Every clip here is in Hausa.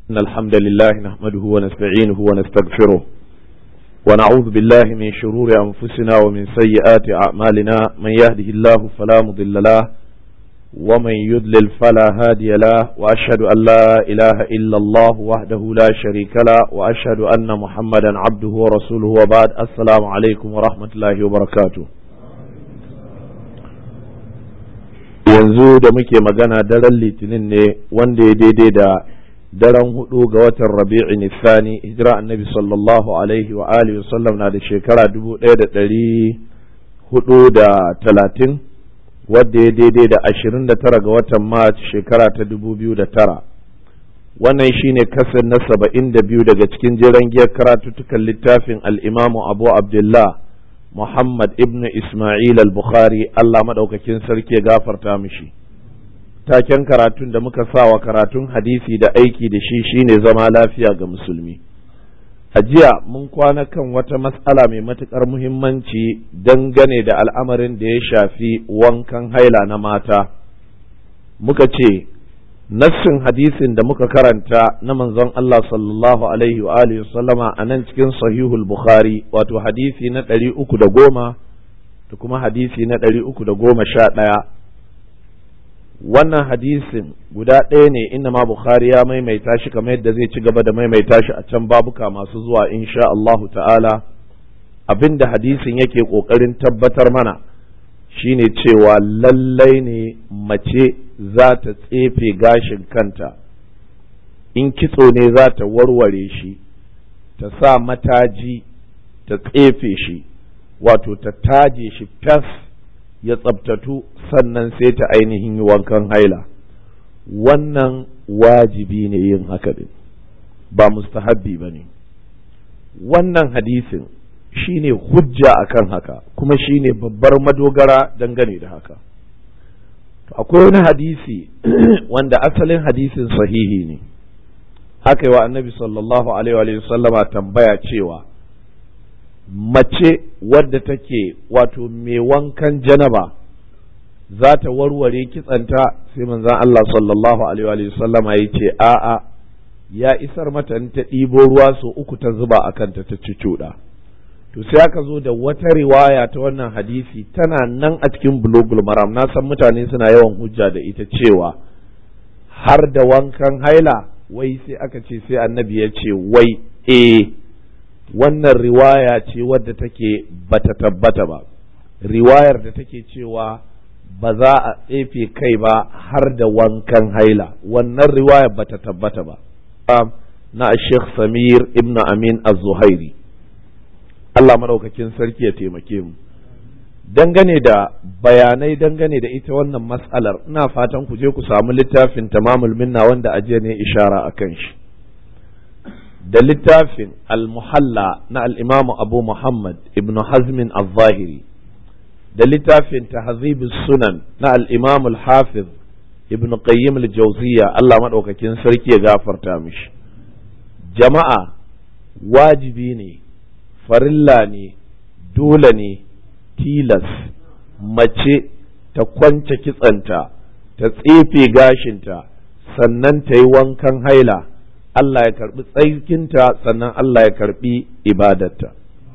إن الحمد لله نحمده ونستعينه ونستغفره ونعوذ بالله من شرور أنفسنا ومن سيئات أعمالنا من يهده الله فلا مضل له ومن يضلل فلا هادي له وأشهد أن لا إله إلا الله وحده لا شريك له وأشهد أن محمدا عبده ورسوله وبعد السلام عليكم ورحمة الله وبركاته yanzu da muke magana daren litinin ne wanda ya daidai da daren hudu ga watan rabi'i nisani hijira annabi sallallahu alaihi wa alihi wasallam na da shekara dubu ɗaya da ɗari hudu da talatin wadda ya daidai da ashirin da tara ga watan mart shekara ta dubu biyu da tara wannan shine kasar na saba'in da biyu daga cikin jiran giyar karatuttukan littafin al'imamu abu abdullah Muhammad ibn Ismail al-Bukhari Allah maɗaukakin sarki ya gafarta mishi. Taken karatun da muka sa wa karatun hadisi da aiki da shi shine zama lafiya ga musulmi. A jiya mun kwana kan wata matsala mai matuƙar muhimmanci dangane da al'amarin da ya shafi wankan haila na mata. Muka ce, nassin hadisin da muka karanta na manzon Allah sallallahu alaihi wa alihi sallama a nan cikin sahihul bukhari wato hadisi na ɗari uku da goma da kuma hadisi na ɗari uku da goma sha ɗaya wannan hadisin guda ɗaya ne inda ma bukhari ya maimaita shi kamar yadda zai ci gaba da maimaita shi a can babuka masu zuwa insha Allahu ta'ala abinda hadisin yake ƙoƙarin tabbatar mana shine cewa lallai ne mace za ta tsefe gashin kanta in kitso ne za ta warware shi ta sa mataji ta tsefe shi wato ta taje shi fas ya tsabtatu sannan sai ta ainihin yi wankan haila wannan wajibi ne yin haka din ba mustahabbi ba ne wannan hadisin shine hujja akan haka kuma shine babbar madogara dangane da haka akwai wani hadisi wanda asalin hadisin sahihi ne aka yi wa annabi sallallahu alaihi wa sallama tambaya cewa mace wadda take wato mai wankan janaba za ta warware kitsanta sai manzan Allah sallallahu alaihi wa sallama ya ce a'a ya isar mata ta ɗibo ruwa so uku ta zuba a kanta ta ci cuɗa to sai aka zo da wata riwaya ta wannan hadisi tana nan a cikin bulogul maram na san mutane suna yawan hujja da ita cewa har da wankan haila wai sai aka ce sai annabi ya ce wai eh wannan riwaya ce wadda take bata tabbata ba riwayar da take cewa ba za a tsefe kai ba har da wankan haila wannan riwayar bata tabbata ba na Sheikh Samir ibn Amin az-Zuhairi Allah maɗaukakin sarki ya taimake mu dangane da bayanai dangane da ita wannan mas'alar ina fatan ku je ku samu littafin tamamul minna wanda ajiya ne ishara a kan shi da littafin al-muhalla na al-imamu abu muhammad ibn hazmin al-zahiri da littafin tahzib sunan na al-imam al-hafiz ibn qayyim al-jawziya Allah maɗaukakin sarki ya gafarta mishi jama'a wajibi ne farilla ne dole ne tilas mace ta kwance kitsanta ta tsefe gashinta sannan ta yi wankan haila Allah ya karbi tsaikinta sannan Allah ya karbi ibadarta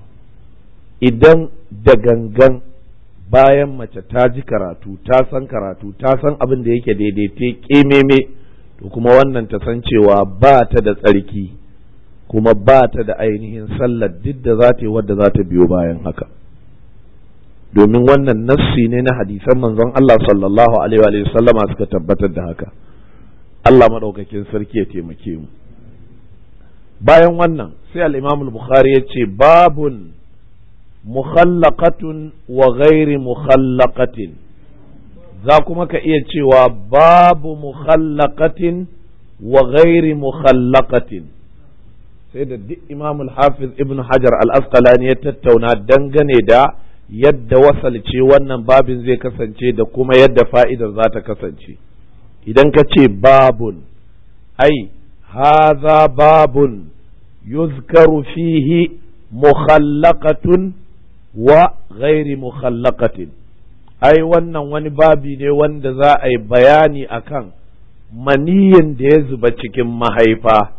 idan da gangan bayan mace ta ji karatu ta san karatu ta san abin da yake daidaite kememe to kuma wannan ta san cewa ba ta da tsarki kuma ba ta da ainihin sallar duk da za ta yi wadda za ta biyo bayan haka domin wannan nassi ne na hadisan manzon Allah sallallahu alaihi wa sallama suka tabbatar da haka Allah maɗaukakin sarki ya taimake mu bayan wannan sai al-Imam al-Bukhari ya ce babun mukhallaqatun wa ghairi mukhallaqatin za kuma ka iya cewa babu mukhallaqatin wa ghairi mukhallaqatin sai da duk imam hafiz ibn hajar al-asqalani ya tattauna dangane da yadda wasalce wannan babin zai kasance da kuma yadda fa'idar za ta kasance idan ka ce babun ai haza babun yuzkaru fihi mukhallaqatun wa ghairi mukhallaqatin ai wannan wani babi ne wanda za a yi bayani akan maniyin da ya zuba cikin mahaifa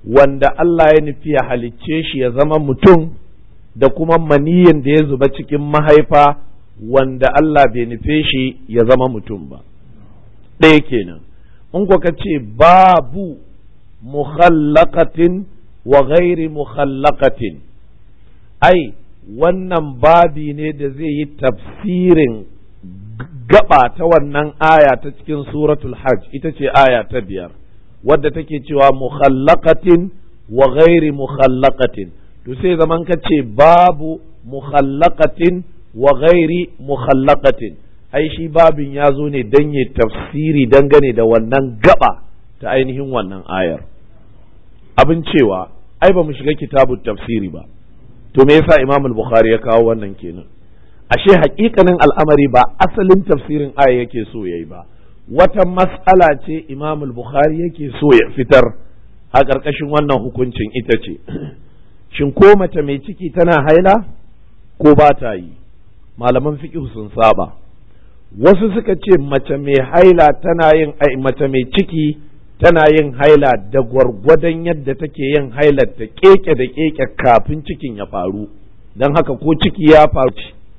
wanda Allah ya nufi ya halicce shi ya zama mutum da kuma maniyin da ya zuba cikin mahaifa wanda Allah bai nufe shi ya zama mutum ba ɗaya kenan in ka ce babu mukhallaqatin wa ghairi mukhallaqatin ai wannan babi ne da zai yi tafsirin gaba ta wannan aya ta cikin suratul hajj ita ce aya ta biyar wadda take cewa mukhallaqatin wa ghairi mukhallaqatin to sai zaman ka ce babu mukhallaqatin wa ghairi mukhallaqatin ai shi babin ya zo ne dan ya tafsiri dangane da wannan gaba ta ainihin wannan ayar abin cewa ai ba mu shiga kitabun tafsiri ba to me yasa imam al-bukhari ya kawo wannan kenan ashe hakikanin al'amari ba asalin tafsirin aya yake so yayi ba wata mas'ala ce imam al-bukhari yake so ya fitar a ƙarƙashin wannan hukuncin ita ce shin ko mace mai ciki tana haila ko ba ta yi malaman fiqh sun saba wasu suka ce mace mai haila tana yin mace mai ciki tana yin haila da gwargwadon yadda take yin hailar ta keke da keke kafin cikin ya faru don haka ko ciki ya faru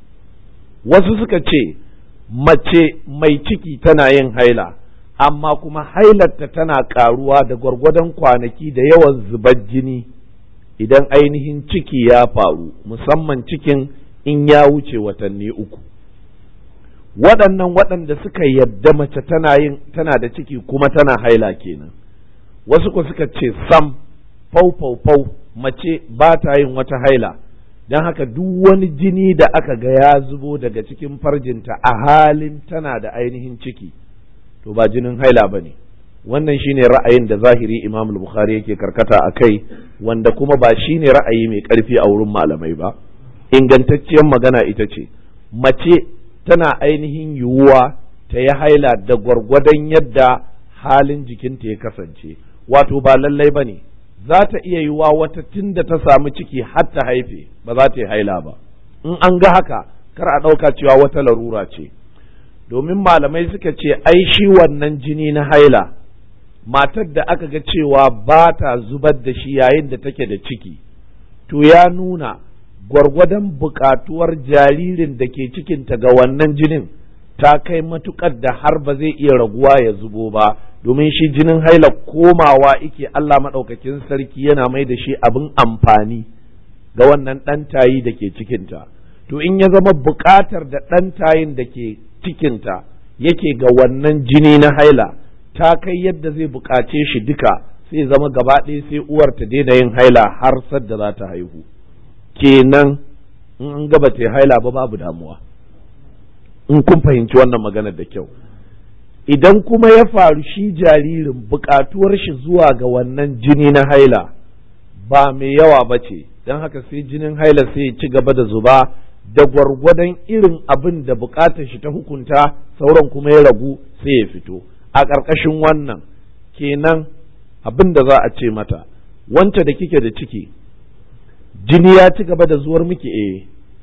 wasu suka ce mace mai ciki tana yin haila amma kuma hailarta tana karuwa da gwargwadon kwanaki da yawan zubar jini idan ainihin ciki ya faru musamman cikin in ya wuce watanni uku waɗannan waɗanda suka yadda mace tana yin tana da ciki kuma tana haila kenan wasu ko suka ce sam fau fau fau mace ba ta yin wata haila don haka duk wani jini da aka ga ya zubo daga cikin farjinta a halin tana da ainihin ciki to ba jinin haila ba ne wannan shine ra'ayin da zahiri imam bukhari yake karkata a kai wanda kuma ba shine ra'ayi mai ƙarfi a wurin malamai ba ingantacciyar magana ita ce mace tana ainihin yiwuwa ta yi haila da gwargwadon yadda halin jikinta ya kasance wato ba lallai ba ne za ta iya yiwuwa wata tun da ta samu ciki har ta haife ba za ta yi haila ba in an ga haka kar a ɗauka cewa wata larura ce domin malamai suka ce ai shi wannan jini na haila matar da aka ga cewa ba ta zubar da shi yayin da take da ciki to ya nuna gwargwadon buƙatuwar jaririn da ke cikinta ga wannan jinin ta kai matuƙar da har ba zai iya raguwa ya zubo ba domin shi jinin haila komawa ike Allah maɗaukakin sarki yana mai da shi abin amfani ga wannan ɗan tayi da ke cikinta to in ya zama buƙatar da ɗan tayin da ke cikinta yake ga wannan jini na haila ta kai yadda zai buƙace shi duka sai zama gaba ɗaya sai uwar ta daina yin haila har sadda za ta haihu kenan in an gaba ta haila ba babu damuwa in kun fahimci wannan maganar da kyau idan kuma ya faru shi jaririn buƙatuwar shi zuwa ga wannan jini na haila ba mai yawa ba ce don haka sai jinin haila sai ya ci gaba da zuba da gwargwadon irin abin da buƙatar shi ta hukunta sauran kuma ya ragu sai ya fito a ƙarƙashin wannan kenan abin da za a ce mata wance da kike da ciki jini ya ci gaba da zuwar miki eh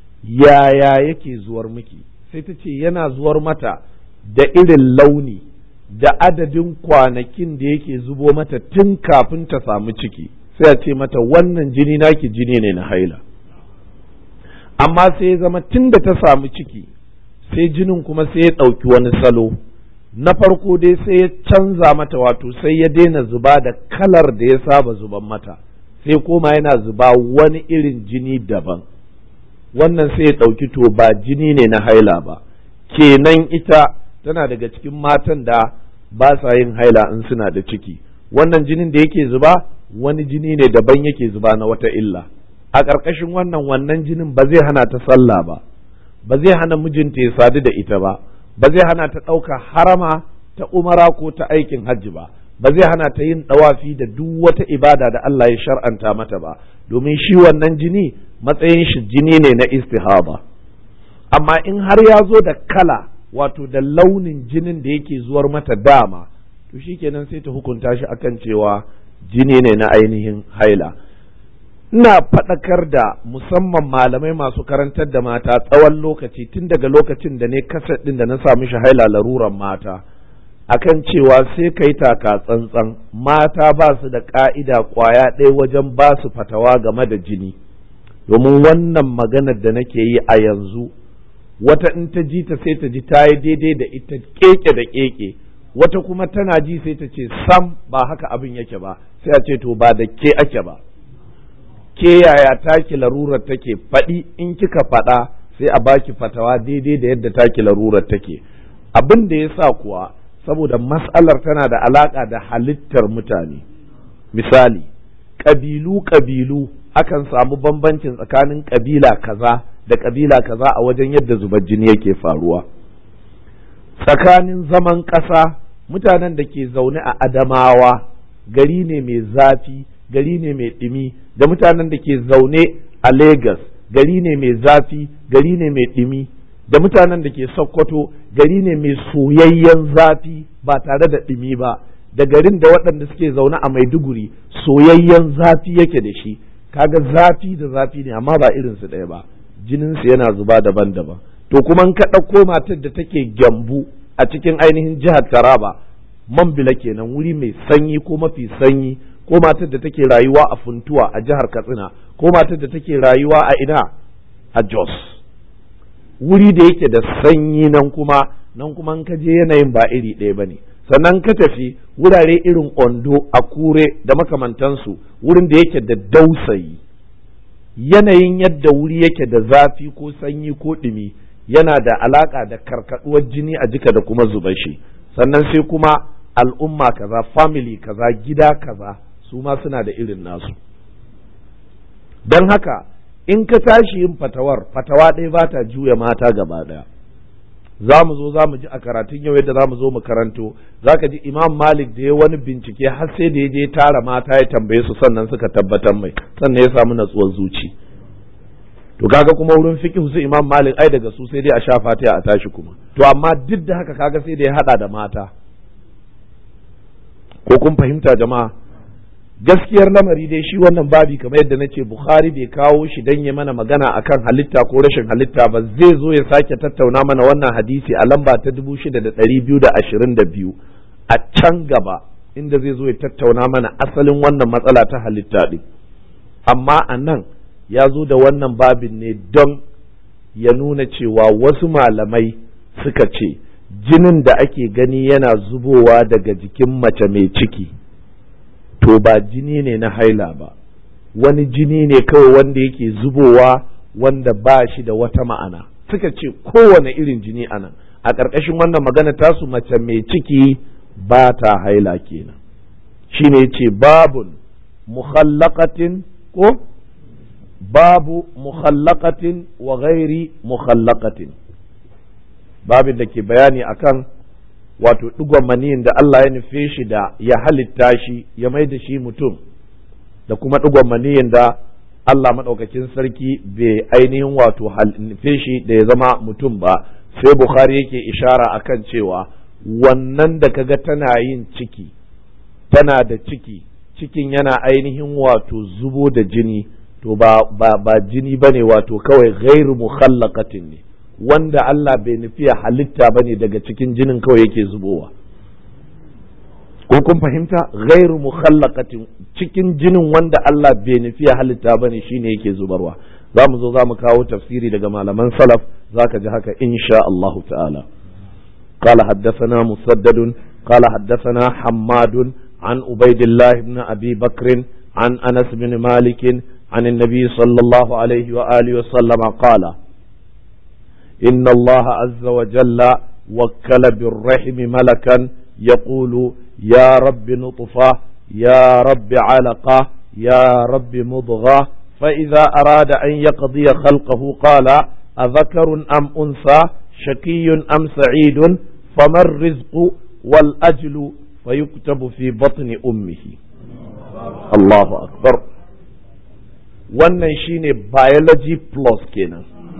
yaya yake zuwar miki sai ta ce yana zuwar mata da irin launi da adadin kwanakin da yake zubo mata tun kafin ta samu ciki sai a ce mata wannan jini naki jini ne na haila amma sai ya zama tun da ta samu ciki sai jinin kuma sai ya ɗauki wani salo na farko dai sai ya canza mata wato sai ya daina zuba da kalar da ya saba zuban mata sai koma yana zuba wani irin jini daban wannan sai ya ɗauki to ba jini ne na haila ba kenan ita tana daga cikin matan da ba sa yin haila in suna da ciki wannan jinin da yake zuba wani jini ne daban yake zuba na wata illa a ƙarƙashin wannan wannan jinin ba zai hana ta sallah ba ba zai hana mijinta ya sadu da ita ba ba zai hana ta ɗauka harama ta umara ko ta aikin hajji ba ba zai hana ta yin ɗawafi da duk wata ibada da Allah ya shar'anta mata ba domin shi wannan jini matsayin shi jini ne na istihaba amma in har ya zo da kala wato da launin jinin da yake zuwar mata dama to shikenan sai ta hukunta shi akan cewa jini ne na ainihin haila ina faɗakar da musamman malamai masu karantar da mata tsawon lokaci tun daga lokacin da ne kasar ɗin da na sa mishi haila laruran mata akan cewa sai kai taka tsantsan mata ba su da ka'ida kwaya ɗaya wajen ba su fatawa game da jini domin wannan maganar da nake yi a yanzu wata in ta ji ta sai ta ji ta yi daidai da ita keke da keke wata kuma tana ji sai ta ce sam ba haka abin yake ba sai a ce to ba da ke ake ba ke yaya taki larurar take faɗi in kika faɗa sai a baki fatawa daidai da yadda taki larurar take abin da ya sa kuwa saboda mas'alar tana da alaƙa da halittar mutane misali ƙabilu ƙabilu akan samu bambancin tsakanin ƙabila kaza da ƙabila kaza a wajen yadda zubar jini yake faruwa tsakanin zaman ƙasa mutanen da ke zaune a adamawa gari ne mai zafi gari ne mai ɗumi da mutanen da ke zaune a Legas gari ne mai zafi gari ne mai ɗumi da mutanen da ke Sokoto gari ne mai soyayyen zafi ba tare da ɗumi ba da garin da waɗanda suke zaune a Maiduguri soyayyen zafi yake da shi kaga zafi da zafi ne amma ba irin su ɗaya ba jininsu yana zuba daban-daban to kuma in ka ɗauko matar da take gyambu a cikin ainihin jihar Taraba Mambila kenan wuri mai sanyi ko mafi sanyi ko matar da take rayuwa a Funtuwa a jihar Katsina ko matar da take rayuwa a ina a Jos wuri da yake da sanyi nan kuma nan kuma in ka je yanayin ba iri ɗaya bane sannan ka tafi wurare irin Ondo a Kure da makamantansu wurin da yake da dausayi yanayin yadda wuri yake da zafi ko sanyi ko ɗumi yana da alaƙa da karkaɗuwar jini a jika da kuma zubar shi sannan sai kuma al'umma kaza family kaza gida kaza su ma suna da irin nasu don haka in ka tashi yin fatawar fatawa ɗaya ba ta juya mata gaba ɗaya za mu zo za mu ji a karatun yau yadda za mu zo mu karanto za ka ji imam malik da ya wani bincike har sai da ya je tara mata ya tambaye su sannan suka tabbatar mai sannan ya samu natsuwar zuci to kaga kuma wurin fiqh su imam malik ai daga su sai dai a sha fatiha a tashi kuma to amma duk da haka kaga sai da ya hada da mata ko kun fahimta jama'a gaskiyar lamari dai shi wannan babi kamar yadda nace bukhari bai kawo shi dan ya mana magana akan halitta ko rashin halitta ba zai zo ya sake tattauna mana wannan hadisi a lamba ta 6222 a can gaba inda zai zo ya tattauna mana asalin wannan matsala ta halitta din amma a nan ya zo da wannan babin ne don ya nuna cewa wasu malamai suka ce jinin da ake gani yana zubowa daga jikin mace mai ciki to ba jini ne na haila ba wani jini ne kawai wanda yake zubowa wanda ba shi da wata ma'ana suka ce kowane irin jini anan a ƙarƙashin wannan magana tasu mace mai ciki ba ta haila kenan shine ce babun mukhallaqatin ko babu mukhallaqatin wa ghairi mukhallaqatin babin da ke bayani akan wato digon maniyin da Allah ya nufe shi da ya halitta shi ya mai da shi mutum da kuma digon maniyin da Allah maɗaukakin sarki bai ainihin wato nufe shi da ya zama mutum ba sai Bukhari yake ishara akan cewa wannan da kaga tana yin ciki tana da ciki cikin yana ainihin wato zubo da jini to ba ba ba jini bane wato kawai ghairu mukhallaqatin ne wanda Allah bai nufi halitta bane daga cikin jinin kawai yake zubowa ko kun fahimta ghairu mukhallaqatin cikin jinin wanda Allah bai nufi halitta bane shine yake zubarwa za mu zo za mu kawo tafsiri daga malaman salaf zaka ji haka insha Allahu ta'ala قال حدثنا مسدد قال حدثنا حماد عن عبيد الله بن أبي بكر عن أنس بن مالك عن النبي صلى الله عليه وآله وسلم قال إن الله عز وجل وكل بالرحم ملكا يقول يا رب نطفة يا رب علقة يا رب مضغة فإذا أراد أن يقضي خلقه قال أذكر أم أنثى شقي أم سعيد فما الرزق والأجل فيكتب في بطن أمه الله أكبر wannan shine biology plus kenan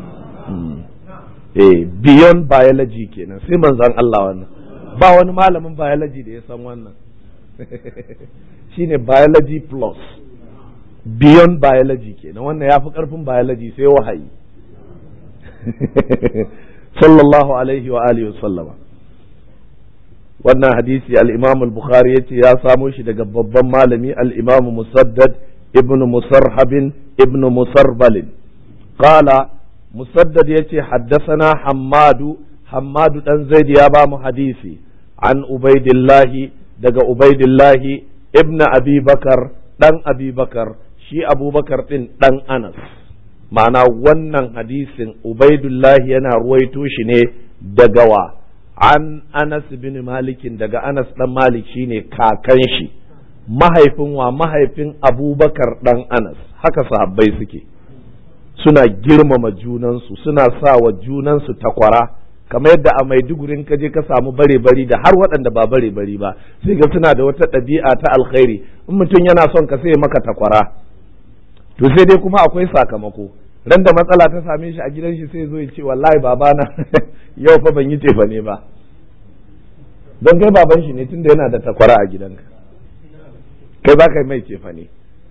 eh beyond biology kenan sai manzon Allah wannan ba wani malamin biology da ya san wannan shine biology plus beyond biology kenan wannan ya fi karfin biology sai wahayi sallallahu alaihi wa alihi wasallama wannan hadisi al-imam al-bukhari yace ya samo shi daga babban malami al-imam musaddad ibn musarhabin ibn musarbalin qala musaddad yace haddathana hammadu hammadu dan zaid ya ba mu hadisi an ubaidillahi daga ubaidillahi ibn abi bakar dan abi bakar shi abubakar din dan anas ma'ana wannan hadisin ubaidullahi yana ruwaito shi ne daga wa an anas bin malikin daga anas dan malik shine kakan shi mahaifin wa mahaifin abubakar dan anas haka sahabbai suke suna girmama junansu suna sa wa junansu takwara kamar yadda a maidugurin ka je ka samu bare bari da har waɗanda ba bare bari ba sai ga suna da wata ɗabi'a ta alkhairi in mutum yana son ka sai maka takwara to sai dai kuma akwai sakamako ran da matsala ta same shi a gidan shi sai zo ya ce wallahi babana yau fa ban yi tefa ne ba don kai baban shi ne tunda yana da takwara a gidanka kai ba kai mai tefa ne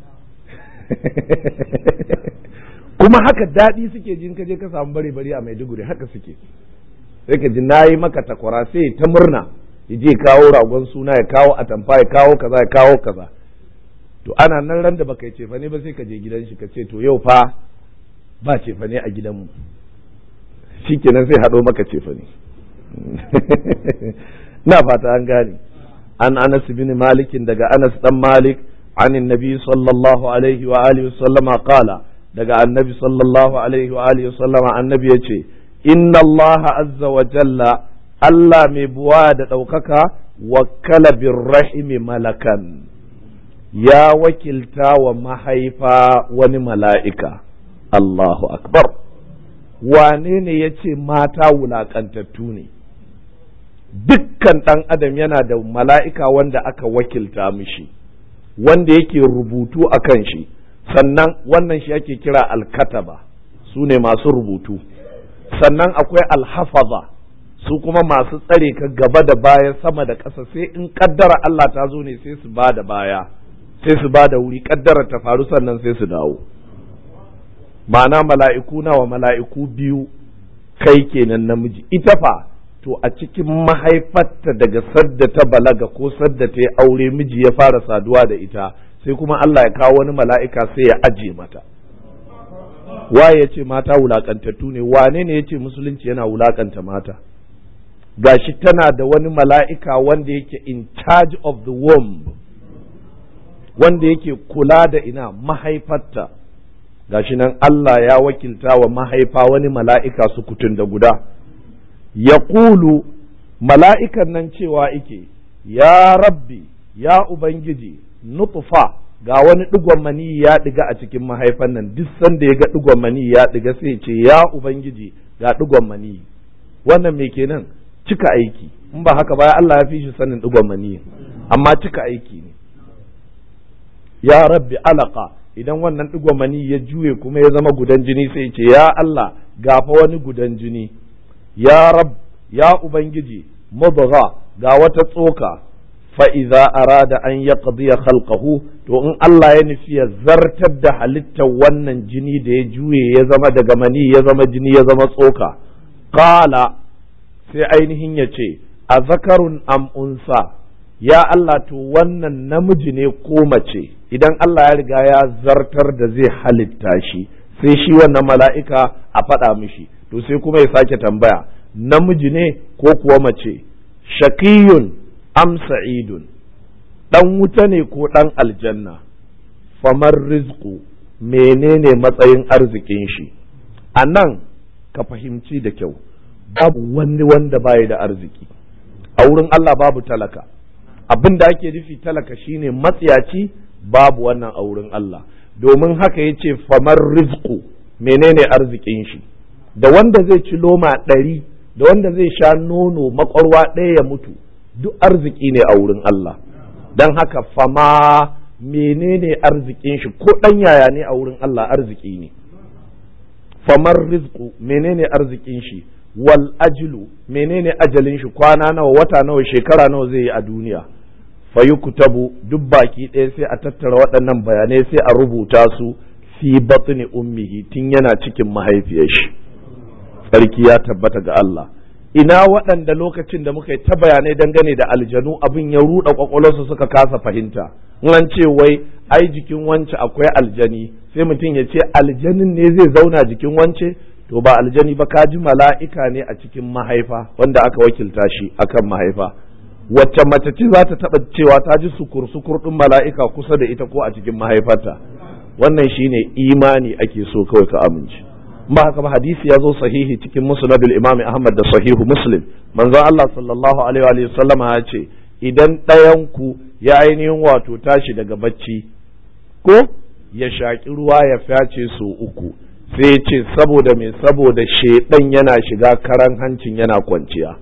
kuma haka daɗi suke jin ka je ka samu bare bare a maiduguri haka suke sai ka ji na yi maka takwara sai ta murna ya je kawo ragon suna ya kawo atamfa ya kawo kaza ya kawo kaza to ana nan ran da baka yi cefa ne ba sai ka je gidan shi ka ce to yau fa ba cefa ne a gidanmu shikenan sai haɗo maka cefa ne na fata an gane an anas bin malikin daga anas dan malik عن النبي صلى الله عليه وآله وسلم قال دقى النبي صلى الله عليه وآله وسلم عن النبي يتي إن الله عز وجل ألا مبواد أوكك وكل بالرحم ملكا يا وكلتا ومحيفا ونملائكة الله أكبر wane ne ya ce mata wulaƙantattu ne dukkan ɗan adam yana da mala'ika wanda aka wakilta mishi wanda yake rubutu a kan shi sannan wannan shi ake kira alkataba su ne masu rubutu sannan akwai alhafaza su kuma masu tsare ka gaba da baya sama da ƙasa sai in kaddara Allah ta zo ne sai su ba da baya sai su ba da wuri kaddara ta faru sannan sai su dawo ma'ana mala'iku nawa mala'iku biyu kai kenan namiji ita fa to a cikin mahaifarta daga sadda ta balaga ko sadda ta yi aure miji ya fara saduwa da ita sai kuma Allah ya kawo wani mala'ika sai ya aje mata waye ya ce mata wulakantattu ne wane ne ya ce musulunci yana wulakanta mata gashi tana da wani mala'ika wanda yake in charge of the womb wanda yake kula da ina mahaifarta gashi nan Allah ya wakilta wa mahaifa wani mala'ika su kutun da guda ya ƙulu mala'ikan nan cewa ike, Ya rabbi, ya Ubangiji, nutfa ga wani ɗigon mani ya ɗiga a cikin mahaifan nan, duk sanda ya ga ɗigon mani ya ɗiga sai ce, Ya Ubangiji, ga ɗigon mani. Wannan me kenan cika aiki, in ba haka ba Allah ya fi shi sanin ɗigon mani, amma cika aiki ne. Ya rabbi alaka, idan wannan ɗigon mani ya juye kuma ya zama gudan jini sai ce, Ya Allah, gafa wani gudan jini. ya rab ya ubangiji mudgha ga wata tsoka fa idza arada an yaqdiya khalqahu to in Allah ya nufi ya zartar da halittar wannan jini da ya juye ya zama daga mani ya zama jini ya zama tsoka qala sai ainihin ya ce a zakarun am unsa ya Allah to wannan namiji ne ko mace idan Allah ya riga ya zartar da zai halitta shi sai shi wannan mala'ika a faɗa mishi to sai kuma ya sake tambaya namiji ne ko kuwa mace shakiyun am sa'idun dan wuta ne ko dan aljanna famar rizqu menene matsayin arzikin shi a nan ka fahimci da kyau babu wani wanda baya da arziki a wurin Allah babu talaka abin da ake nufi talaka shine matsiyaci babu wannan a wurin Allah domin haka yace famar rizqu menene arzikin shi da wanda zai ci loma ɗari da wanda zai sha nono makwarwa ɗaya ya mutu duk arziki ne a wurin Allah don haka fama menene arzikin shi ko ɗan yaya ne a wurin Allah arziki ne famar rizku menene arzikin shi wal ajlu menene ajalin shi kwana nawa wata nawa shekara nawa zai yi a duniya fayukutabu duk baki ɗaya sai a tattara waɗannan bayanai sai a rubuta su fi batni ummihi tun yana cikin mahaifiyar shi tsarki ya tabbata ga Allah ina waɗanda lokacin da muka yi ta bayanai dangane da aljanu abin ya ruɗa kwakwalwarsu suka kasa fahimta an ce wai ai jikin wance akwai aljani sai mutum ya ce aljanin ne zai zauna jikin wance to ba aljani ba kaji mala'ika ne a cikin mahaifa wanda aka wakilta shi akan mahaifa wacce mace ce za ta taɓa cewa ta ji sukur sukur ɗin mala'ika kusa da ita ko a cikin mahaifarta wannan shine imani ake so kawai ka amince ba haka ba hadisi ya zo sahihi cikin musnadul imam ahmad da sahihu muslim manzon Allah sallallahu alaihi wa sallam ya ce idan ɗayan ku ya ainihin wato tashi daga bacci ko ya shaƙi ruwa ya fyace su uku sai ya ce saboda me saboda shedan yana shiga karan hancin yana kwanciya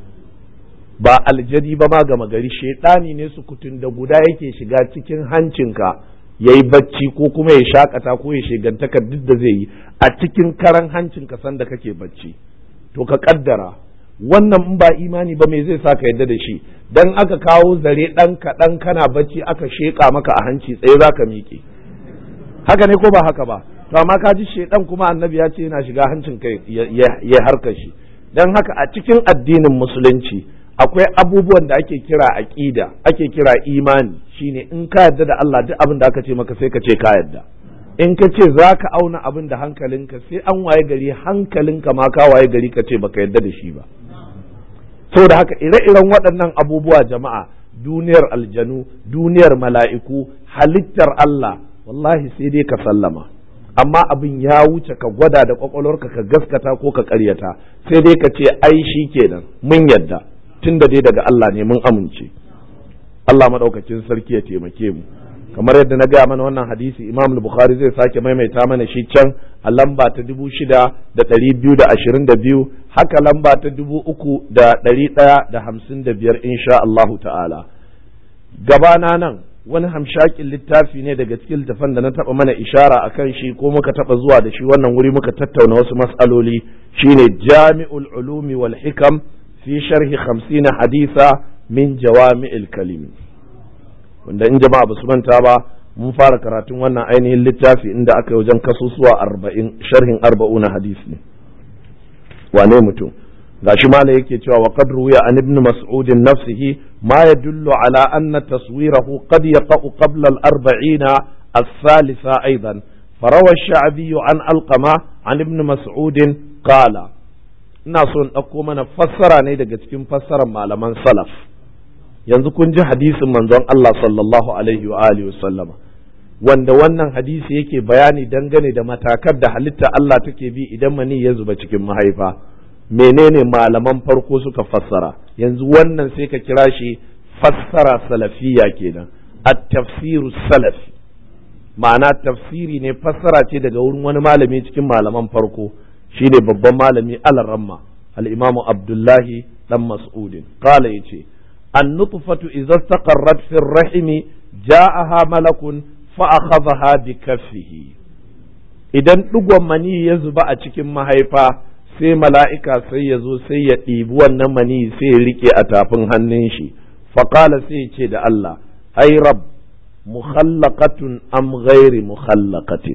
ba aljadi ba ma gama gari shedani ne su kutun da guda yake shiga cikin hancinka ya yi bacci ko kuma ya shakata ko ya shigantaka duk da zai yi a cikin karan hancin ka sanda kake bacci to ka kaddara wannan in ba imani ba me zai sa ka yadda da shi dan aka kawo zare dan kaɗan kana bacci aka sheka maka a hanci tsaye za ka miƙe haka ne ko ba haka ba to amma ka ji shedan kuma annabi ya ce yana shiga hancin kai ya harkar shi dan haka a cikin addinin musulunci akwai abubuwan da ake kira aqida ake kira imani shine in ka yarda da Allah duk abin da aka ce maka sai ka ce ka yarda in ka ce za ka auna abin da hankalinka sai an waye gari hankalinka ma ka waye gari ka ce baka yarda da shi ba saboda haka ire-iren waɗannan abubuwa jama'a duniyar aljanu duniyar mala'iku halittar Allah wallahi sai dai ka sallama amma abin ya wuce ka gwada da kwakwalwarka ka gaskata ko ka karyata sai dai ka ce ai shi kenan mun yadda tun da dai daga Allah ne mun amince Allah maɗaukacin sarki ya taimake mu kamar yadda na gaya mana wannan hadisi imam bukhari zai sake maimaita mana shi can a lamba ta dubu shida da ɗari biyu da ashirin da biyu haka lamba ta dubu uku da ɗari ɗaya da hamsin da biyar insha Allahu ta'ala gabana nan wani hamshakin littafi ne daga cikin littafan da na taɓa mana ishara a kan shi ko muka taɓa zuwa da shi wannan wuri muka tattauna wasu matsaloli shine jami'ul ulumi wal hikam fi sharhi hamsina hadisa min jawami'il kalimi wanda in jama'a ba su manta ba mun fara karatun wannan ainihin littafi inda aka yi wajen kasusuwa arba'in sharhin arba'una hadisi ne wane mutum gashi mala yake cewa wa qad ruwiya an ibn mas'ud nafsihi ma yadullu ala anna taswirahu qad yaqa'u qabla al-arba'ina الثالثة أيضا فروى الشعبي عن ألقمة عن ابن مسعود قال ina so in ɗauko mana fassara ne daga cikin fassarar malaman salaf yanzu kun ji hadisin manzon Allah sallallahu alaihi wa alihi sallama wanda wannan hadisi yake bayani dangane da matakar da halitta Allah take bi idan mani ya zuba cikin mahaifa menene malaman farko suka fassara yanzu wannan sai ka kira shi fassara salafiya kenan at-tafsiru salafi ma'ana tafsiri ne fassara ce daga wurin wani malami cikin malaman farko shine babban malami al-ramma al-imamu abdullahi dan mas'udin qala yace النطفة إذا استقرت في الرحم جاءها ملك فأخذها بكفه idan ɗigon mani ya zuba a cikin mahaifa sai mala'ika sai ya zo sai ya ɗibi wannan mani sai ya riƙe a tafin hannun shi faƙala sai ya ce da Allah ai rab mukhallaqatun am ghairi mukhallaqatin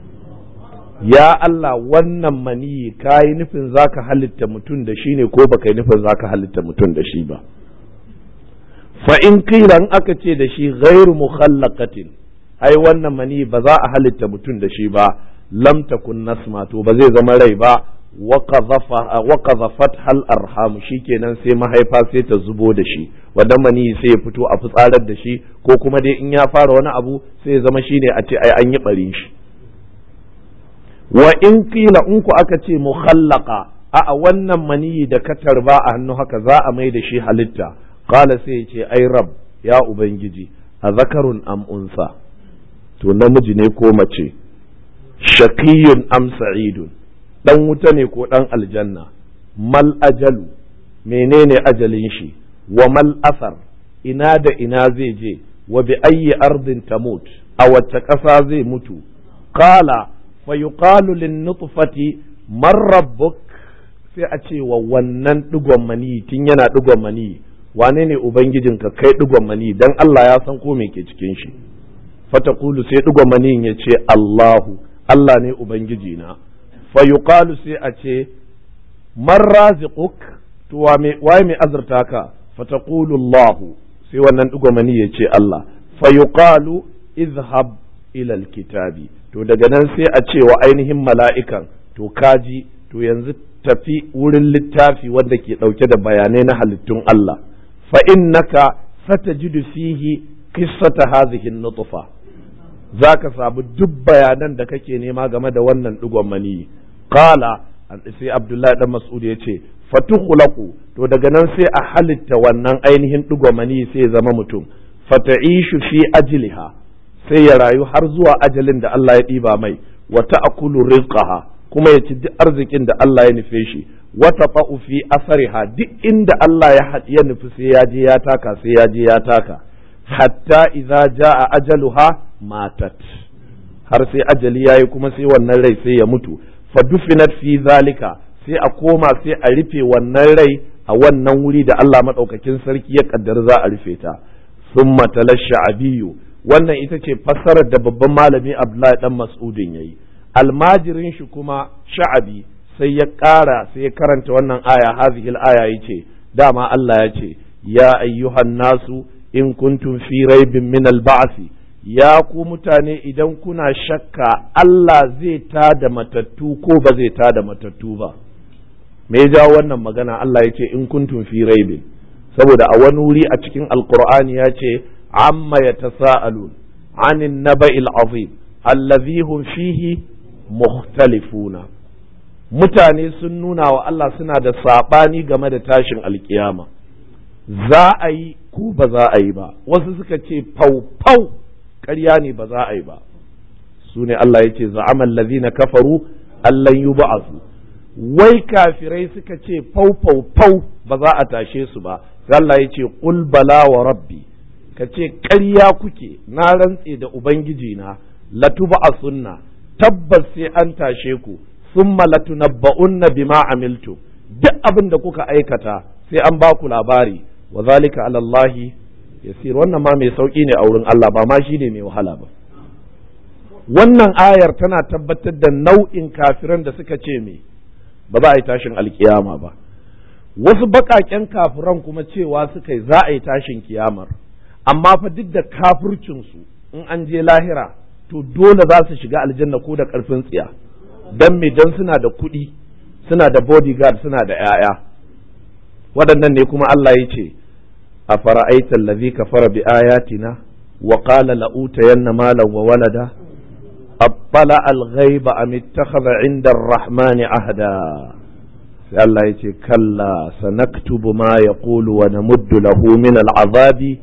ya Allah wannan mani ka yi nufin zaka halitta mutum da shi ne ko baka yi nufin zaka halitta mutum da shi ba fa in kiran aka ce da shi ghairu mukhallaqatin ai wannan mani ba za a halitta mutum da shi ba lam takun nasma to ba zai zama rai ba wa qadhafat hal arham shikenan sai mahaifa sai ta zubo da shi wannan mani sai ya fito a fitsarar da shi ko kuma dai in ya fara wani abu sai ya zama shine a ce ai an yi barin shi wa in kila in ku aka ce mukhallaqa a wannan maniyi da ka tarba a hannu haka za a mai da shi halitta qala sai ya ce ai rab ya ubangiji a zakarun am unsa to namiji ne ko mace shaqiyun am sa'idun dan wuta ne ko dan aljanna mal ajalu menene ajalin shi wa mal asar ina da ina zai je wa bi ayyi ardin tamut a wacce ƙasa zai mutu qala fa yuqalu lin nutfati man rabbuk sai a ce wa wannan digon mani tun yana digon mani wane ne ubangijinka kai digon mani dan Allah ya san ko me ke cikin shi fatakulu sai digon mani ya ce Allahu Allah ne ubangijina fa yuqalu sai a ce man raziquk to waye mai azurta ka fataqulu Allah sai wannan digo mani ya ce Allah fa yuqalu izhab ila alkitabi to daga nan sai a ce wa ainihin mala'ikan to kaji to yanzu tafi wurin littafi wanda ke ɗauke da bayanai na halittun Allah fa innaka satajidu fihi qissata hadhihi nutfa zaka samu duk bayanan da kake nema game da wannan digon mani qala sai Abdullahi dan Mas'ud ya ce fatukhlaqu to daga nan sai a halitta wannan ainihin digon mani sai ya zama mutum fata'ishu fi ajliha sai ya rayu har zuwa ajalin da Allah ya ɗiba mai wa ta'kulu rizqaha kuma ya ci duk arzikin da Allah ya nufe shi wata fa'u fi asariha duk inda Allah ya ya nufi sai ya je ya taka sai ya je ya taka hatta idza jaa ajaluha matat har sai ajali yayi kuma sai wannan rai sai ya mutu fa dufinat fi zalika sai a koma sai a rufe wannan rai a wannan wuri da Allah madaukakin sarki ya kaddar za a rufe ta summa talasha abiyu wannan ita ce fassarar da babban malami Abdullahi dan Mas'udin yayi almajirin shi kuma sha'abi sai ya ƙara sai ya karanta wannan aya hazihil aya yace dama Allah ya ce ya ayyuhan nasu in kuntum fi raibin min al ya ku mutane idan kuna shakka Allah zai ta da matattu ko ba zai ta da matattu ba me ya jawo wannan magana Allah ya ce in kuntum fi raibin saboda a wani wuri a cikin alqur'ani ya ce amma yatasaalun anin naba'il azim allazi hum fihi mukhtalifuna mutane sun nuna wa Allah suna da saɓani game da tashin alkiyama za a yi ko ba za a yi ba wasu suka ce fau-fau ƙarya ne ba za a yi ba su ne Allah ya ce za'amal lazina kafaru allan yi ba'asu wai kafirai suka ce fau-fau-fau ba za a tashe su ba Allah ya ce qul bala wa rabbi ka ce ƙarya kuke na rantse da ubangiji na latuba a sunna tabbas sai an tashe ku summa latunabba'unna bima amiltu duk abin da kuka aikata sai an ba ku labari wa zalika ala Allah yasir wannan ma mai sauki ne a wurin Allah ba ma shi ne mai wahala ba wannan ayar tana tabbatar da nau'in kafiran da suka ce me ba za a yi tashin alkiyama ba wasu baƙaƙen kafiran kuma cewa suka yi za a yi tashin kiyamar amma fa duk da kafircinsu in an je lahira to dole za su shiga aljanna ko da ƙarfin tsiya don me don suna da kuɗi suna da bodyguard suna da 'ya'ya waɗannan ne kuma Allah ya ce a fara'aita allazi kafara bi ayatina wa qala la utayanna malan wa walada abbala al-ghaiba am ittakhadha 'inda ar-rahman ahda sai Allah ya ce kalla sanaktubu ma yaqulu wa namuddu lahu min al-'azabi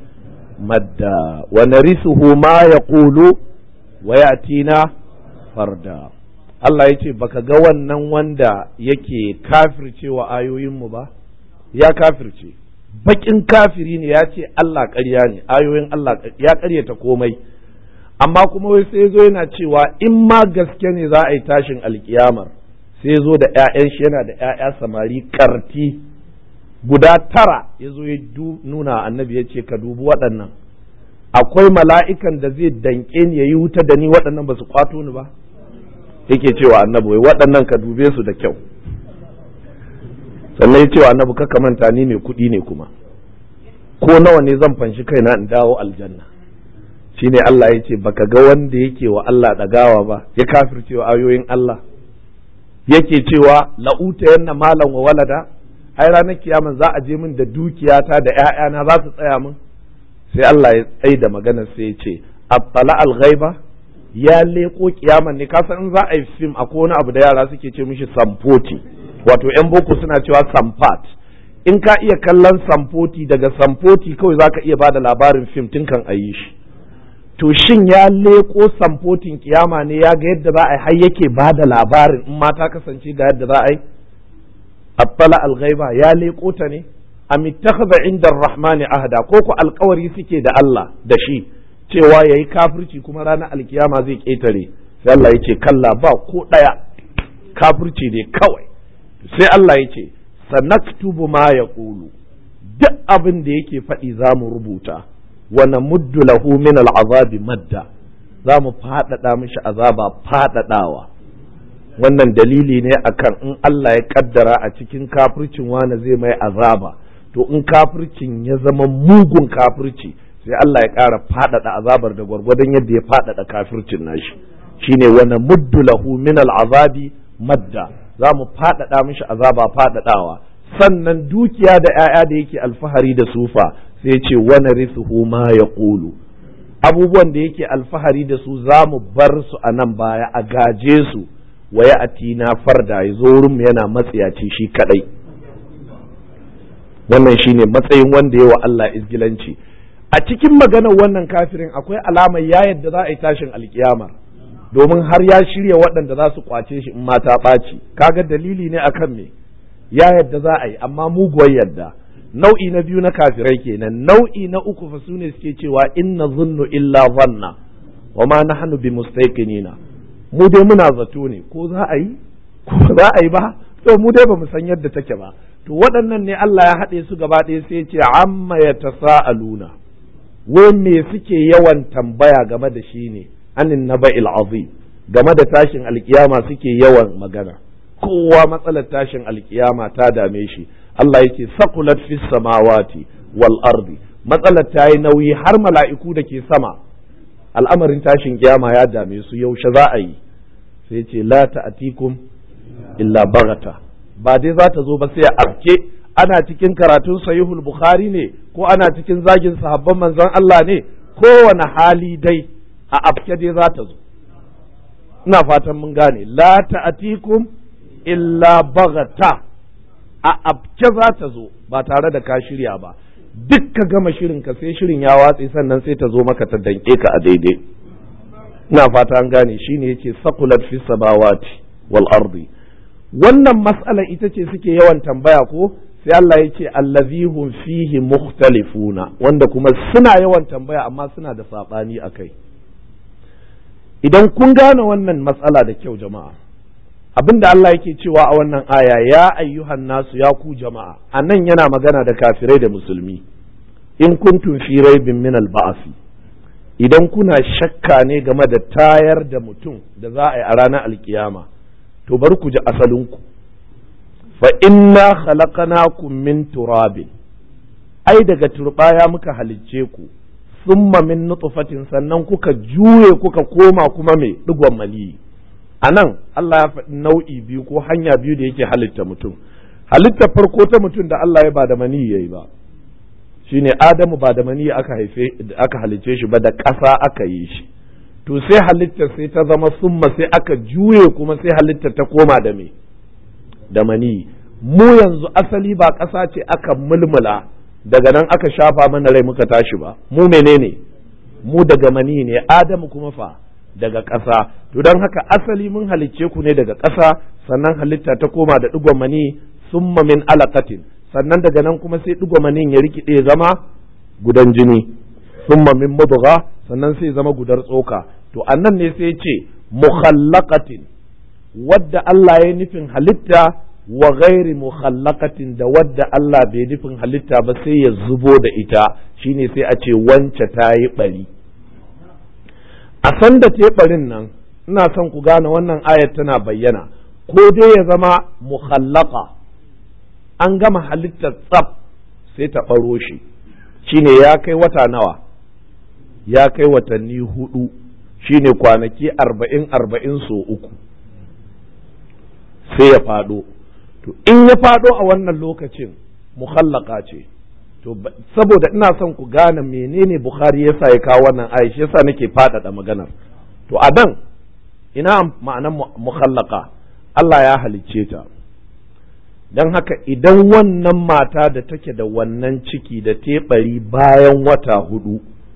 madda wa narisuhu ma yaqulu wa yatina farda Allah ya ce baka ga wannan wanda yake kafircewa ayoyinmu ba ya kafirce bakin kafiri ne ya ce Allah ƙarya ne ayoyin Allah ya ƙaryata komai amma kuma wai sai zo yana cewa in ma gaske ne za a yi tashin alkiyamar sai zo da 'ya'yan shi yana da 'ya'ya samari karti guda tara ya zo ya nuna annabi ya ce ka dubi waɗannan akwai mala'ikan da zai danƙe ni ya yi wuta da ni waɗannan ba su kwato ni ba yake cewa annabi wai waɗannan ka dube su da kyau sannan ya cewa annabi ka manta ni mai kuɗi ne kuma ko nawa ne zan fanshi kaina in dawo aljanna shine Allah ya ce baka ga wanda yake wa Allah ɗagawa ba ya kafircewa ayoyin Allah yake cewa la'uta yanna malam wa walada ai ranar kiyama za a je min da dukiyata da ƴaƴana za su tsaya min sai Allah ya tsaye da magana sai ya ce attala al-ghaiba ya leko kiyaman ne kasan in za a yi fim akwai wani abu da yara suke ce mishi samfoti wato yan boko suna cewa samfat in ka iya kallon samfoti daga samfoti kawai za ka iya ba da labarin fim tun kan a yi shi to shin ya leko samfotin kiyama ne ya ga yadda za a yi har yake ba da labarin in ma ta kasance ga yadda za a yi attala al-ghaiba ya leko ta ne am ittakhadha inda ar-rahmani ahda ko ku alkawari suke da Allah da shi cewa yayi kafirci kuma ranar alkiyama zai ketare sai Allah yace kalla ba ko daya kafirci ne kawai sai Allah yace sanaktubu ma yaqulu duk abin da yake faɗi za mu rubuta wa namuddu lahu min al'azabi madda za mu faɗaɗa mishi azaba faɗaɗawa wannan dalili ne akan in Allah ya kaddara a cikin kafircin wani zai mai azaba to in kafircin ya zama mugun kafirci sai Allah ya ƙara faɗaɗa azabar da gwargwadon yadda ya faɗaɗa kafircin nashi shine wani muddu lahu min al'azabi madda za mu faɗaɗa mishi azaba faɗaɗawa sannan dukiya da 'ya'ya da yake alfahari da sufa sai ce wani risuhu ma ya ƙulu abubuwan da yake alfahari da su za mu bar su a nan baya a gaje su wa ya atina farda ya zo wurinmu yana matsiyaci shi kadai wannan shine matsayin wanda ya wa Allah izgilanci a cikin maganar wannan kafirin akwai alamar ya yadda za a yi tashin alkiyama domin har ya shirya waɗanda za su kwace shi in mata ɓaci kaga dalili ne akan me ya yadda za a yi amma muguwar yadda nau'i na biyu na kafirai kenan nau'i na uku fa sune suke cewa inna zunnu illa zanna wa ma nahnu bi mustaqinina mu dai muna zato ne ko za a yi ko za a yi ba to mu dai bamu san yadda take ba to waɗannan ne Allah ya haɗe su gaba ɗaya sai ya ce amma yatasaaluna wai me suke yawan tambaya game da shi ne anin naba'il azim game da tashin alkiyama suke yawan magana kowa matsalar tashin alkiyama ta dame shi Allah yake sakulat fis samawati wal ardi matsalar ta yi nauyi har mala'iku da ke sama al'amarin tashin kiyama ya dame su yaushe za a yi sai ce la ta'atikum illa bagata ba dai za ta zo ba sai a afke ana cikin karatun sahihul bukhari ne ko ana cikin zagin sahabban manzon Allah ne kowane hali dai a afke dai za ta zo ina fatan mun gane la ta'atikum illa bagata a afke za ta zo ba tare da ka shirya ba duk ka gama shirin ka sai shirin ya watse sannan sai ta zo maka ta danke ka a daidai ina fata an gane shine yace saqulat fi samawati wal ardi wannan mas'ala ita ce suke yawan tambaya ko sai Allah ya ce allazihum fihi mukhtalifuna wanda kuma suna yawan tambaya amma suna da sabani akai idan kun gane wannan matsala da kyau jama'a abinda Allah yake cewa a wannan aya ya ayyuhan nasu ya ku jama'a anan yana magana da kafirai da musulmi in kuntum fi raibin min al idan kuna shakka ne game da tayar da mutum da za a yi a ranar alkiyama to bari ku ji asalinku fa inna khalaqnakum min turabin ai daga turbaya muka halicce ku summa min nutfatin sannan kuka juye kuka koma kuma mai digon maniyi anan Allah ya faɗi nau'i biyu ko hanya biyu da yake halitta mutum halitta farko ta mutum da Allah ya ba da maniyi yayi ba shine Adamu ba da maniyi aka haife aka halicce shi ba da ƙasa aka yi shi to sai halitta sai ta zama summa sai aka juye kuma sai halitta ta koma da me da maniyi mu yanzu asali ba ƙasa ce aka mulmula daga nan aka shafa mana rai muka tashi ba mu menene mu daga mani ne adamu kuma fa daga ƙasa to don haka asali mun halicce ku ne daga ƙasa sannan halitta ta koma da ɗigon mani summa min alaqatin sannan daga nan kuma sai ɗigon manin ya rikide zama gudan jini summa min mudgha sannan sai zama gudar tsoka to annan ne sai ce mukhallaqatin wadda Allah ya nufin halitta wa ghairi mukhallaqatin da wadda Allah bai nufin halitta ba sai ya zubo da ita shine sai a ce wance ta yi bari a san da ta barin nan ina son ku gane wannan ayat tana bayyana ko dai ya zama mukhallaqa an gama halittar tsaf sai ta ɓaro shi shine ya kai wata nawa ya kai watanni hudu shine kwanaki arba'in arba'in so uku sai ya faɗo to in ya faɗo a wannan lokacin mukhallaka ce to saboda ina son ku gane menene bukhari yasa ya kawo wannan aya shi yasa nake faɗaɗa maganar to a dan ina ma'anar mukhallaka Allah ya halicce ta don haka idan wannan mata da take da wannan ciki da teɓari bayan wata hudu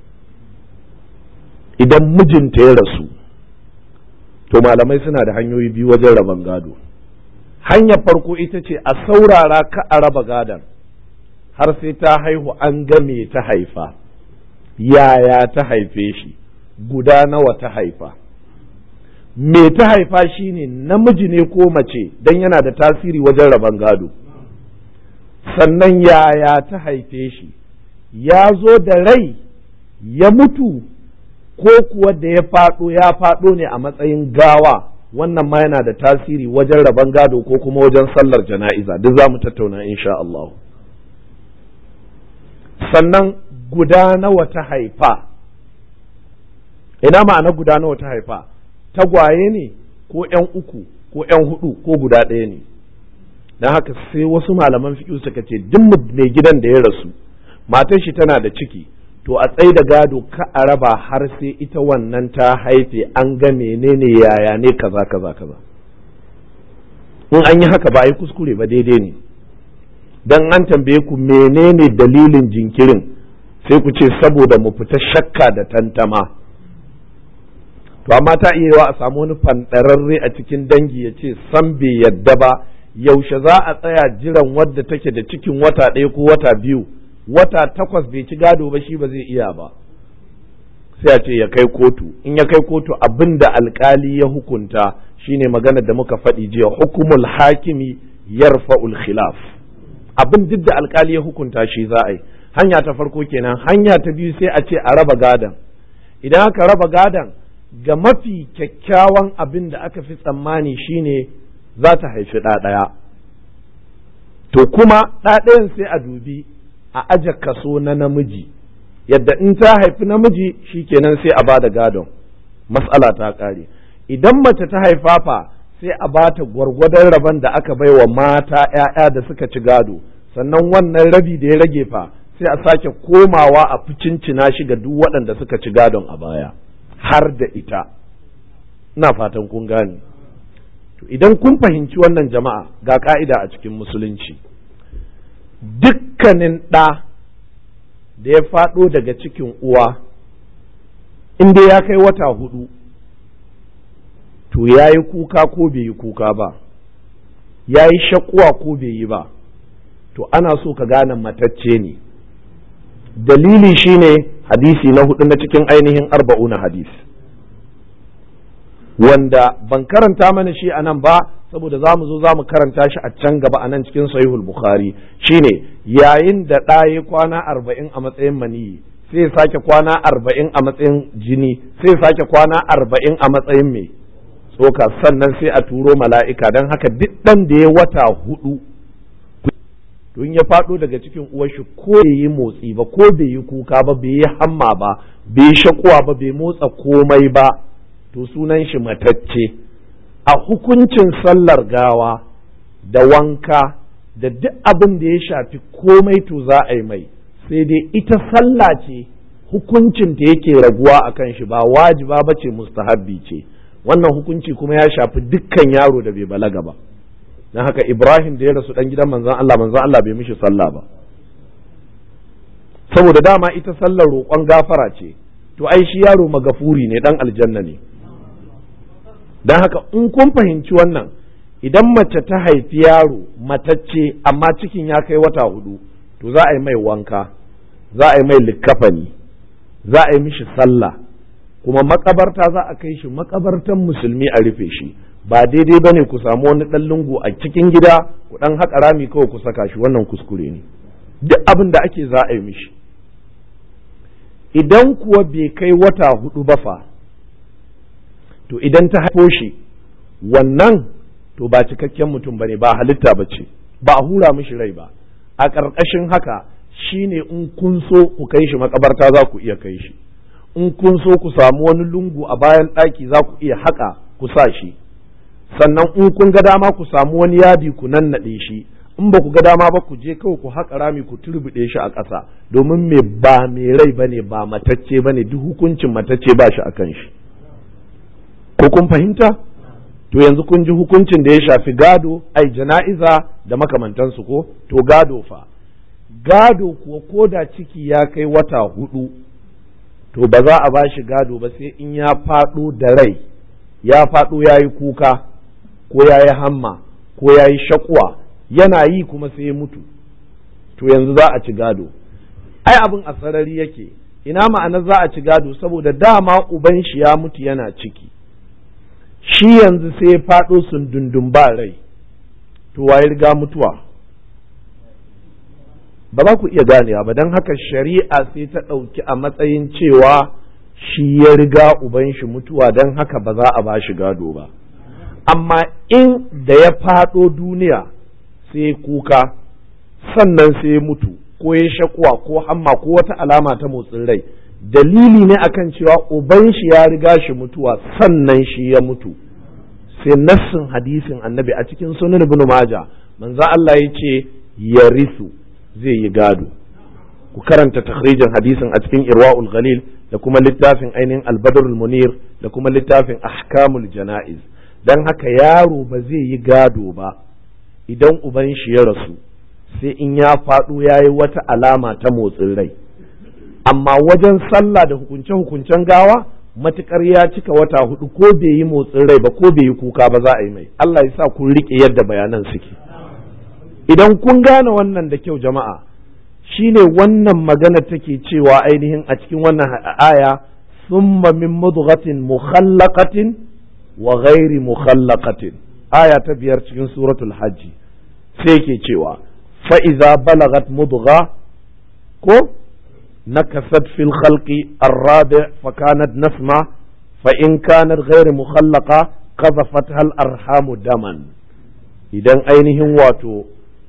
idan mijinta ya rasu to malamai suna da hanyoyi biyu wajen rabon gado hanyar farko ita ce a saurara ka a raba gadon har sai ta haihu an ga me ta haifa yaya ta haife shi guda nawa ta haifa me ta haifa shine namiji ne ko mace don yana da tasiri wajen rabon gado sannan yaya ta haife shi ya zo da rai ya mutu ko kuwa da ya faɗo ya faɗo ne a matsayin gawa wannan ma yana da tasiri wajen rabon gado ko kuma wajen sallar jana'iza duk za mu tattauna insha Allah sannan guda nawa ta haifa ina ma'ana guda nawa ta haifa tagwaye ne ko ‘yan uku ko ‘yan hudu ko guda ɗaya ne don haka sai wasu malaman fiƙi suka ce duk mai gidan da ya rasu matar shi tana da ciki to a tsaye da gado ka a raba har sai ita wannan ta haife an ga menene yaya ne kaza kaza kaza in an yi haka ba a yi kuskure ba daidai ne dan an tambaye ku menene dalilin jinkirin sai ku ce saboda mu fita shakka da tantama to amma ta iya yawa a samu wani fanɗararre a cikin dangi ya ce san bai yadda ba yaushe za a tsaya jiran wadda take da cikin wata ɗaya ko wata biyu wata takwas bai ci gado ba shi ba zai iya ba sai a ce ya kai kotu in ya kai kotu abin da alkali ya hukunta shine magana da muka faɗi jiya hukumul hakimi yarfa'ul khilaf abin duk da alkali ya hukunta shi za a yi hanya ta farko kenan hanya ta biyu sai a ce a raba gadan idan aka raba gadan ga mafi kyakkyawan abin da aka fi tsammani shine za ta haifi ɗa ɗaya to kuma ɗa ɗayan sai a dubi a aje kaso na namiji yadda in ta haifi namiji shikenan sai a ba da gadon matsala ta ƙare idan mace ta haifafa sai a ba ta gwargwadon rabon da aka bai wa mata ‘ya'ya da suka ci gado sannan wannan rabi da ya rage fa sai a sake komawa a ficincina shi ga duk waɗanda suka ci gadon a baya har da ita ina fatan kun gane to idan kun fahimci wannan jama'a ga ka'ida a cikin musulunci dukkanin ɗa da ya faɗo daga cikin uwa inda ya kai wata hudu to ya yi kuka ko bai yi kuka ba ya yi shakuwa ko bai yi ba to ana so ka gane matacce ne dalili shine hadisi na hudu na cikin ainihin arba'una hadisi wanda ban karanta mana shi a nan ba saboda za mu zo za mu karanta shi a can gaba a nan cikin sahihul bukhari shine yayin da ɗaya kwana arba'in a matsayin maniyi sai sake kwana arba'in a matsayin jini sai sake kwana arba'in a matsayin mai tsoka sannan sai a turo mala'ika don haka duk ɗan da ya wata hudu don ya faɗo daga cikin uwarshi ko bai yi motsi ba ko bai yi kuka ba bai yi hamma ba bai shakuwa ba bai motsa komai ba to sunan shi matacce a hukuncin sallar gawa da wanka da duk abin da ya shafi komai to za a yi mai sai dai ita sallah ce hukuncin ta yake raguwa a kan shi ba wajiba ba ce mustahabbi ce wannan hukunci kuma ya shafi dukkan yaro da bai balaga ba don haka ibrahim da ya rasu dan gidan manzon Allah manzon Allah bai mishi sallah ba saboda dama ita sallar roƙon gafara ce to ai shi yaro magafuri ne dan aljanna ne don haka in kun fahimci wannan idan mace ta haifi yaro matacce amma cikin ya kai wata hudu to za a yi mai wanka za a yi mai likkafani za a yi mishi sallah kuma makabarta za a kai shi makabartan musulmi a rufe shi ba daidai bane ku samu wani ɗan lungu a cikin gida ku ɗan haƙa rami kawai ku saka shi wannan kuskure ne duk abin da ake za a yi mishi idan kuwa bai kai wata hudu ba fa to idan ta haifo shi wannan to ba cikakken mutum bane ba halitta ba ce ba a hura mishi rai ba a ƙarƙashin haka shine in kun so ku kai shi makabarta za ku iya kai shi in kun so ku samu wani lungu a bayan ɗaki za ku iya haƙa ku sa shi sannan in kun ga dama ku samu wani yadi ku nannaɗe shi in ba ku ga dama ba ku je kawai ku haƙa rami ku turbuɗe shi a ƙasa domin me ba mai rai bane ba matacce bane duk hukuncin matacce ba shi akan shi ko kun fahimta to yanzu kun ji hukuncin da ya shafi gado ai jana'iza da makamantansu ko to gado fa gado kuwa ko da ciki ya kai wata hudu to ba za a ba shi gado ba sai in ya faɗo da rai ya faɗo ya yi kuka ko ya yi hamma ko ya yi shakuwa yana yi kuma sai ya mutu to yanzu za a ci gado ai abin a sarari yake ina ma'ana za a ci gado saboda dama uban shi ya mutu yana ciki shi yanzu sai ya faɗo sun dundun ba rai to waye riga mutuwa ba za ku iya ganewa ba don haka shari'a sai ta ɗauki a matsayin cewa shi ya riga uban shi mutuwa don haka ba za a ba shi gado ba amma in da ya faɗo duniya sai kuka sannan sai mutu ko ya shakuwa ko hamma ko wata alama ta motsin rai dalili ne akan cewa uban shi ya riga shi mutuwa sannan shi ya mutu sai nassin hadisin annabi a cikin sunan ibn maja manzo Allah ya ce ya risu zai yi gado ku karanta takhrijin hadisin a cikin irwaul ghalil da kuma littafin ainihin albadrul munir da kuma littafin ahkamul jana'iz dan haka yaro ba zai yi gado ba idan uban shi ya rasu sai in ya faɗo ya yi wata alama ta motsin rai amma wajen sallah da hukunce-hukuncen gawa matukar ya cika wata hudu ko bai yi motsin rai ba ko bai yi kuka ba za a yi mai Allah ya sa kun rike yadda bayanan suke idan kun gane wannan da kyau jama'a shine wannan magana take cewa ainihin a cikin wannan aya summa min mudghatin mukhallaqatin wa ghairi mukhallaqatin aya ta biyar cikin suratul hajji sai ke cewa fa iza balagat mudgha ko نكست في الخلق الرابع فكانت نسمة فإن كانت غير مخلقة قذفتها الأرحام دما idan ainihin wato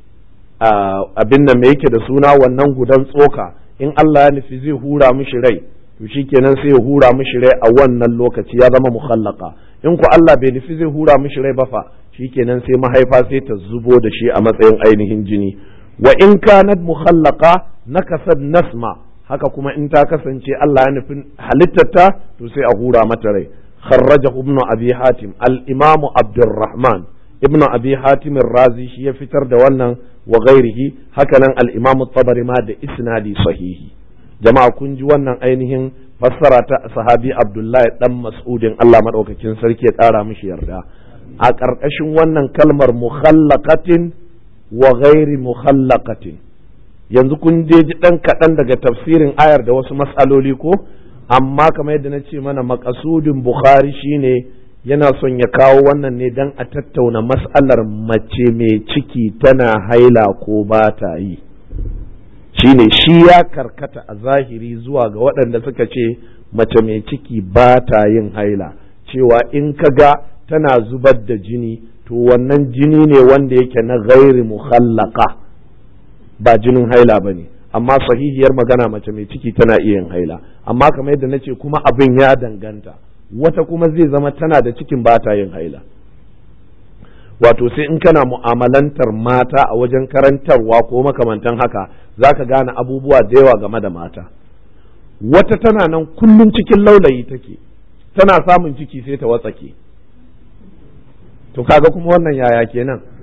abin nan mai yake da suna wannan gudan tsoka in Allah ya nufi zai hura mishi rai to shikenan sai ya hura mishi rai a wannan lokaci ya zama mukhallaka in ku Allah bai nufi zai hura mishi rai ba fa shikenan sai mahaifa sai ta zubo da shi a matsayin ainihin jini wa in kanat mukhallaka nakasad nasma haka kuma in ta kasance Allah ya nufin halittarta to sai a hura mata rai kharrajahu ibnu abi hatim al-imam abdurrahman ibnu abi hatim razi shi ya fitar da wannan wa ghairihi haka nan al-imam tabari ma da isnadi sahihi jama'a kun ji wannan ainihin fassara ta sahabi abdullahi dan mas'udin Allah madaukakin sarki ya kara mishi yarda a ƙarƙashin wannan kalmar mukhallaqatin wa ghairi mukhallaqatin yanzu kun je ji ɗan kaɗan daga tafsirin ayar da wasu matsaloli ko amma kamar yadda na ce mana makasudin bukhari shine yana son ya kawo wannan ne don a tattauna matsalar mace mai ciki tana haila ko ba ta yi shine shi ya karkata a zahiri zuwa ga waɗanda suka ce mace mai ciki ba ta yin haila cewa in ka ga tana zubar da jini to wannan jini ne wanda yake na gairi muhallaka ba jinin haila ba ne amma sahihiyar magana mace mai ciki tana iya yin haila amma kamar yadda na ce kuma abin ya danganta wata kuma zai zama tana da cikin ba ta yin haila wato sai in kana mu'amalantar mata a wajen karantarwa ko makamantan haka za ka gane abubuwa da yawa game da mata wata tana nan kullum cikin laulayi take tana samun ciki sai ta watsake to kaga kuma wannan yaya kenan